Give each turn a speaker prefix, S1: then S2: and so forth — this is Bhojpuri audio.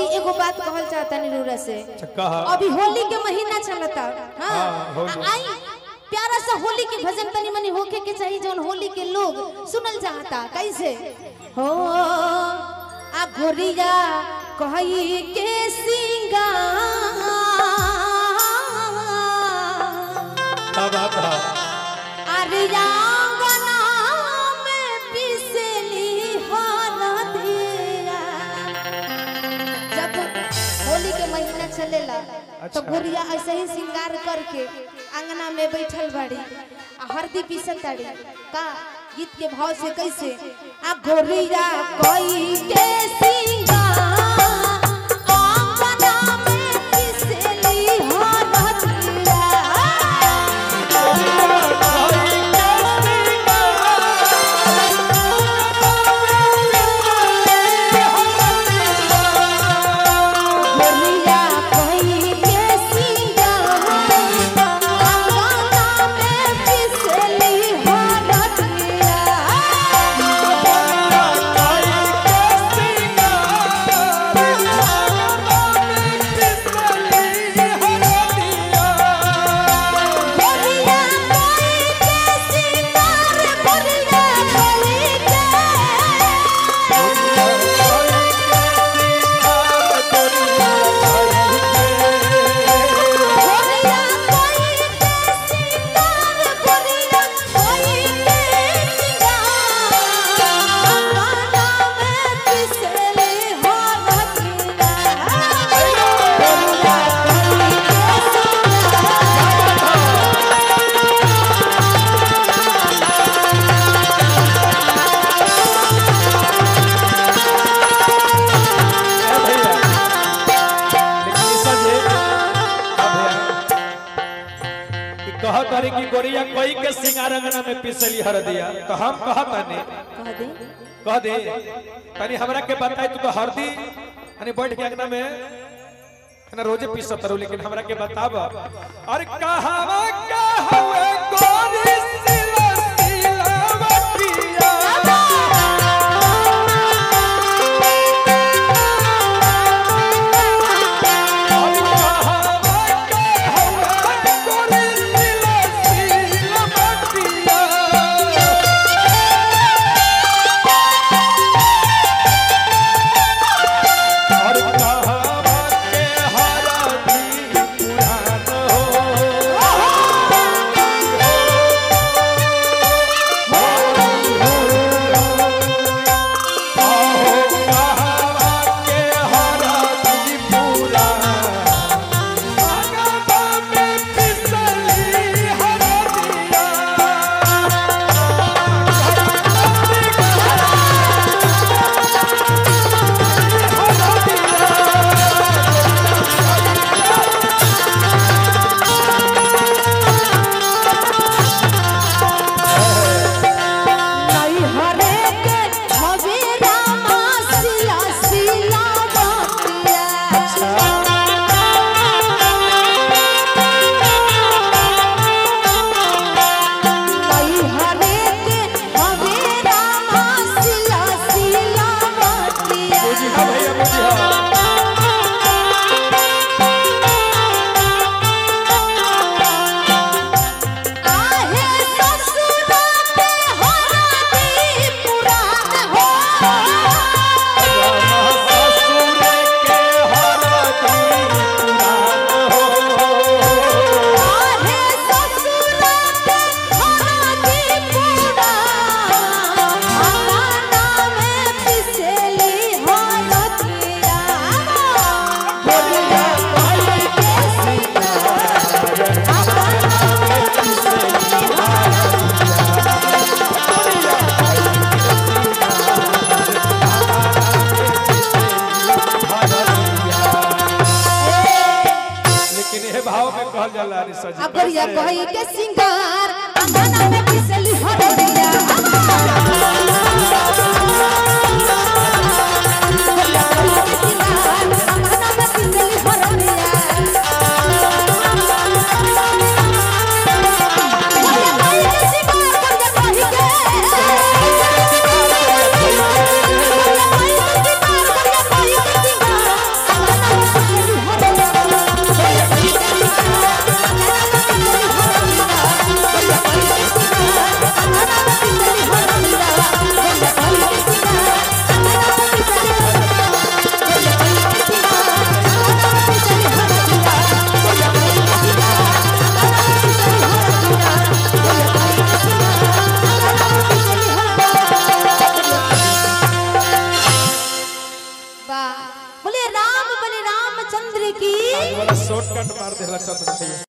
S1: एगो बात कहल चाहता निरूरा से
S2: अच्छा कहा
S1: अभी होली के महीना चलता हाँ
S2: हाँ, होली।
S1: आ- आई प्यारा सा होली के भजन तनी मनी होके के चाहिए जौन होली के लोग सुनल चाहता कैसे हो आ गोरिया कही के सिंगार
S2: क्या बात है
S1: अरे आंगना में पिसली हरदिया जब होली के महीना चलेला तो
S2: अच्छा।
S1: गुड़िया ऐसे ही श्रृंगार करके अंगना में बैठल बाड़ी आ हरदी पीसत ताड़ी का गीत के भाव से कैसे आ गोरिया कोई के श्रृंगार आंगना में पिसली हरदिया गोरिया कोई के सिंगार आंगना में पिसली हरदिया गोरिया कोई के सिंगार गोरिया कोई के गोरिया कोई के सिंगार गोरिया कोई के सिंगार आंगना में पिसली हरदिया गोरिया कोई के सिंगार
S2: कहत तारी की गोरिया कोई के सिंगार अंगना में पिसली हर दिया तो हम कहत नहीं
S1: कह दे
S2: कह दे तनी हमरा के बताई तू तो हरदी यानी बैठ के अंगना में ना रोजे पीसत रहू लेकिन हमरा के बताब अरे कहावा का हवे गोरी सिला सिलावतिया अरे कहावा का हवे गोरी सिला सिलावतिया और कहावा के हरदी पुरान हो
S1: नहीं हरे के हवे रामा सिला सिला बतिया नहीं हरे के हवे रामा सिला सिला बतिया आहे ससुरा पे हरदी पुराण हो आहे ससुरा पे हरदी पुराण आंगना में पिसली हरदिया बोलिया कोई के सिंगार आंगना में पिसली
S2: लेकिन ये भाव में कहल जाला रे सजी
S1: अब गरिया कही के सिंगार अंगना में पिसली हरदिया अंगना में पिसली हरदिया गरिया कही के सिंगार गरिया कही के
S2: शॉर्टकट मार देला चंद्र भैया